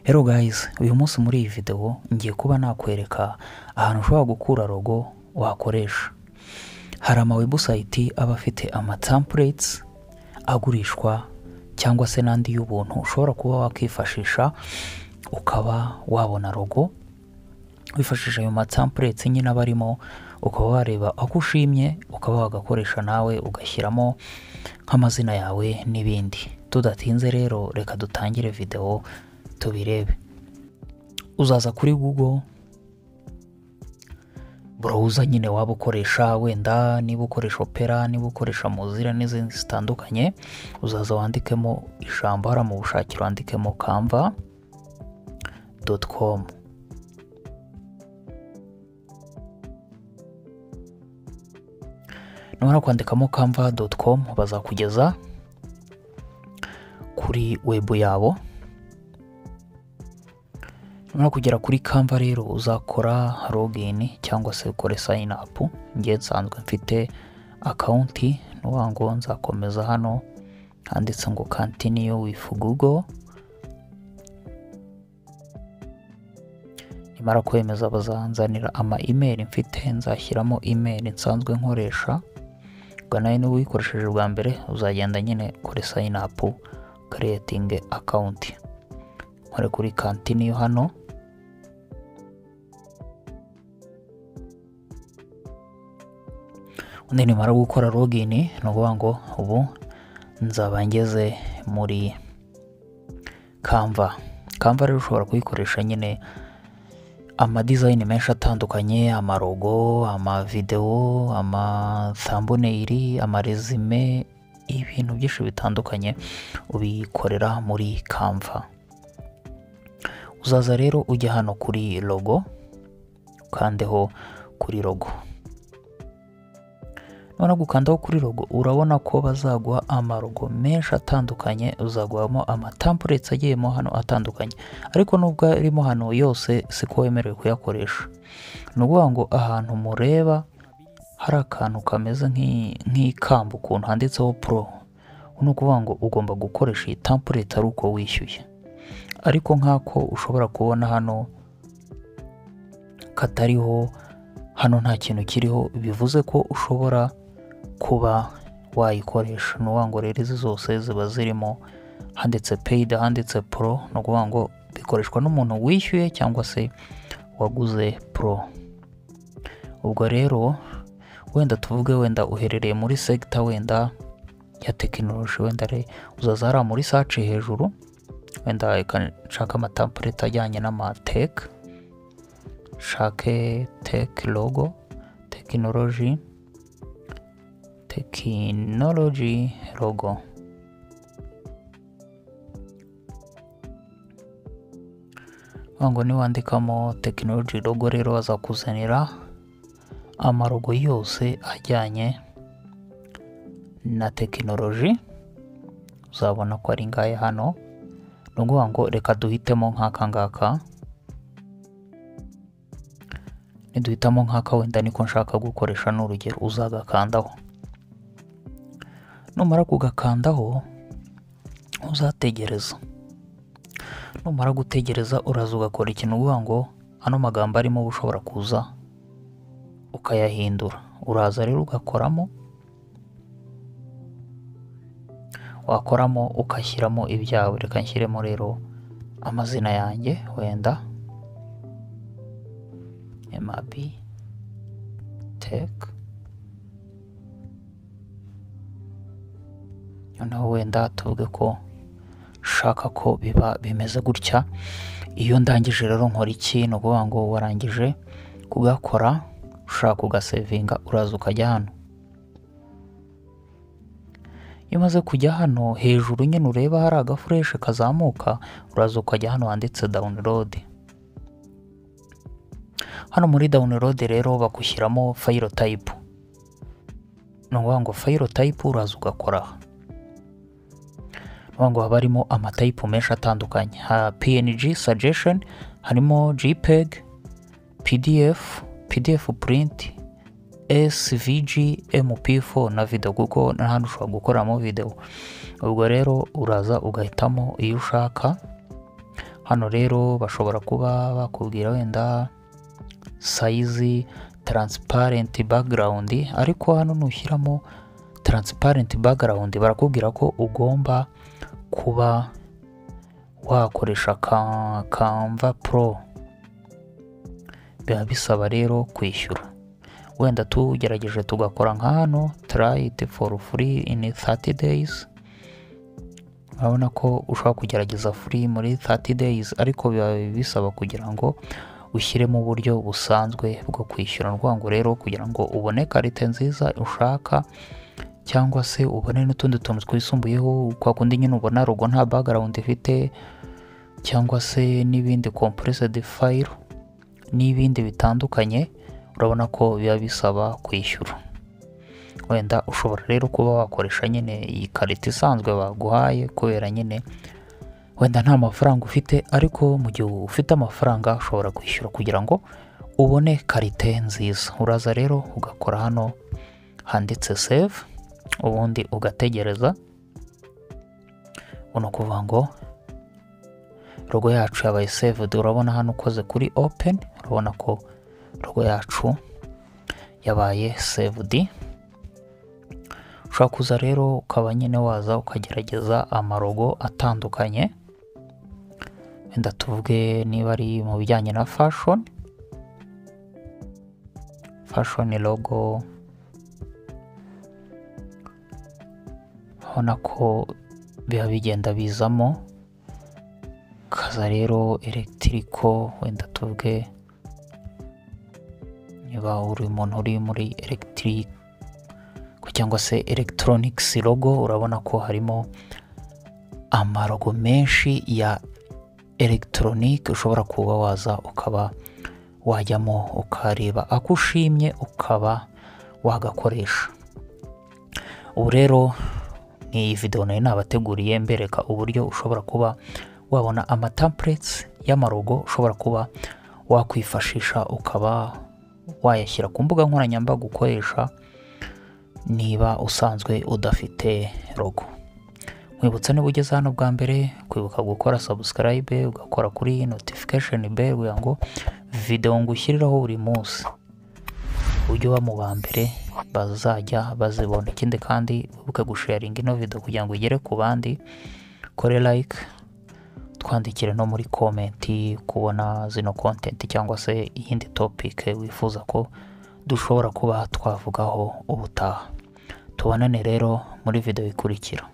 Hello guys, uyu munsi muri iyi video ngiye kuba nakwereka ahantu ushobora gukura logo wakoresha. Hari ama website aba afite ama templates agurishwa cyangwa se n'andi y'ubuntu ushobora kuba wakwifashisha ukaba wabona logo wifashisha ayo matemplates nyine aba arimo ukaba wareba ako ushimye ukaba wagakoresha nawe ugashyiramo nk'amazina yawe n'ibindi tudatinze rero reka dutangire video tubirebe uzaza kuri google browser nyine waba ukoresha wenda niba ukoresha opera niba ukoresha mozilla n'izindi zitandukanye uzaza wandikemo ijambo hariya mu bushakiro wandikemo canva com numara kwandikamo canva com bazakugeza kuri webu yabo numara kugera kuri canva rero uzakora login cyangwa se ukore sign up ngiye nsanzwe mfite akawunti nuvuga ngo nzakomeza hano handitse ngo continue with google nimara kwemeza bazanzanira ama email mfite nzashyiramo email nsanzwe nkoresha ubwo nawe niba uyikoresheje bwa mbere uzagenda nyine kuri sign up creating account nkore kuri continue hano undi nimara gukora login ni ukuvuga ngo ubu nzaba ngeze muri canva canva rero ushobora kuyikoresha nyine amadizayini menshi atandukanye amarogo amavidewo amathamboneiri amarezume ibintu byinshi bitandukanye ubikorera muri canva uzaza rero ujya hano kuri logo ukandeho kuri logo nubona gukandaho kuri logo urabona ko bazaguha amarogo menshi atandukanye uzaguhamo amatampuretsi agiyemo hano atandukanye ariko nubwo arimo hano yose siko wemerewe kuyakoresha ni ukuvuga ngo ahantu mureba hari akantu kameze nk'ikamba ukuntu handitseho puro ni ukuvuga ngo ugomba gukoresha iyi tampuretsi ari uko wishyuye ariko nk'ako ushobora kubona hano katariho hano nta kintu kiriho bivuze ko ushobora kuba wayikoresha ni ngo rero izi zose ziba zirimo handitse peyidi handitse poro ni ukuvuga ngo bikoreshwa n'umuntu wishyuye cyangwa se waguze poro ubwo rero wenda tuvuge wenda uherereye muri segita wenda ya tekinoloji wenda uzaza hariya muri saci hejuru wenda nshaka amatampureti ajyanye n'amateke nshake teki logo tekinoloji tekinoloji logo ngo niwandikamo tekinoloji logo rero bazakuzanira amarogo yose ajyanye na tekinoloji uzabona ko ari ngahe hano ni ukuvuga ngo reka duhitemo nk'aka ngaka niduhitamo nk'aka wenda niko nshaka gukoresha n'urugero uzagakandaho numara kugakandaho uzategereza numara gutegereza uraza ugakora ikintu uvuga ngo ano magambo arimo uba ushobora kuza ukayahindura uraza rero ugakoramo wakoramo ugashyiramo ibyawe reka nshyiremo rero amazina yanjye wenda emabi teke noneho wenda tuvuge ko nshaka ko biba bimeze gutya iyo ndangije rero nkora iki ni ukuvuga ngo warangije kugakora ushaka kugasevinga uraza ukajya hano iyo umaze kujya hano hejuru nyine ureba hari agafureshi kazamuka uraza ukajya hano handitse dawunirodingi hano muri dawunirodingi rero bagushyiramo fayiro tayipu ni ukuvuga ngo fayiro tayipu uraza ugakoraho ngo haba harimo amatayipu menshi atandukanye ha png suggestion harimo jpeg pdf pdf print svg mp4 na video kuko n'ahandi ushobora gukoramo video ubwo rero uraza ugahitamo iyo ushaka hano rero bashobora kuba bakubwira wenda sayizi taransiparenti bagarawundi ariko hano nushyiramo taransiparenti bagarawundi barakubwira ko ugomba kuba wakoresha kamva poro biba bisaba rero kwishyura wenda tugerageje tugakora nka hano tarayiti foru furi ini thati deyizi urabona ko ushobora kugerageza furi muri thati deyizi ariko biba bisaba kugira ngo ushyiremo uburyo busanzwe bwo kwishyura ngo rero kugira ngo ubone karite nziza ushaka cyangwa se ubone n'utundi tuntu twisumbuyeho kwa kundi nyine ubona rugo nta bagarawundi ifite cyangwa se n'ibindi kompuresedi fayiro n'ibindi bitandukanye urabona ko biba bisaba kwishyura wenda ushobora rero kuba wakoresha nyine iyi karita isanzwe baguhaye kubera nyine wenda nta mafaranga ufite ariko mu gihe ufite amafaranga ushobora kwishyura kugira ngo ubone karite nziza uraza rero ugakora hano handitse save ubundi ugategereza ni ukuvuga ngo rogo yacu yabaye saved urabona hano ukoze kuri open urabona ko rogo yacu yabaye saved ushobora kuza rero ukaba nyine waza ukagerageza amarogo atandukanye wenda tuvuge niba ari mu bijyanye na fashion fashion logo urabona ko biba bigenda bizamo kaza rero elegitiko wenda tuvuge niba uri umuntu uri muri elegitike cyangwa se elegitoronigisi logo urabona ko harimo amarogo menshi ya elegitoronike ushobora kuba waza ukaba wajyamo ukareba ako ushimye ukaba wagakoresha ubu rero ni iyi videwo nayo nabateguriye mbereka uburyo ushobora kuba wabona amatampuretsi y'amarogo ushobora kuba wakwifashisha ukaba wayashyira ku mbuga nkoranyambaga ukoresha niba usanzwe udafite rogo mwibutsa niba ugeze hano bwa mbere kwibuka gukora sabusikarayibe ugakora kuri notifikasheni beri kugira ngo videwo ngushyiriraho buri munsi ujye uba mu ba mbere bazajya bazibona ikindi kandi wibuke gusharinga ino videwo kugira ngo igere ku bandi kore like twandikire no muri komenti kubona zino kontenti cyangwa se iyindi topike wifuza ko dushobora kuba twavugaho ubutaha tubonane rero muri videwo ikurikira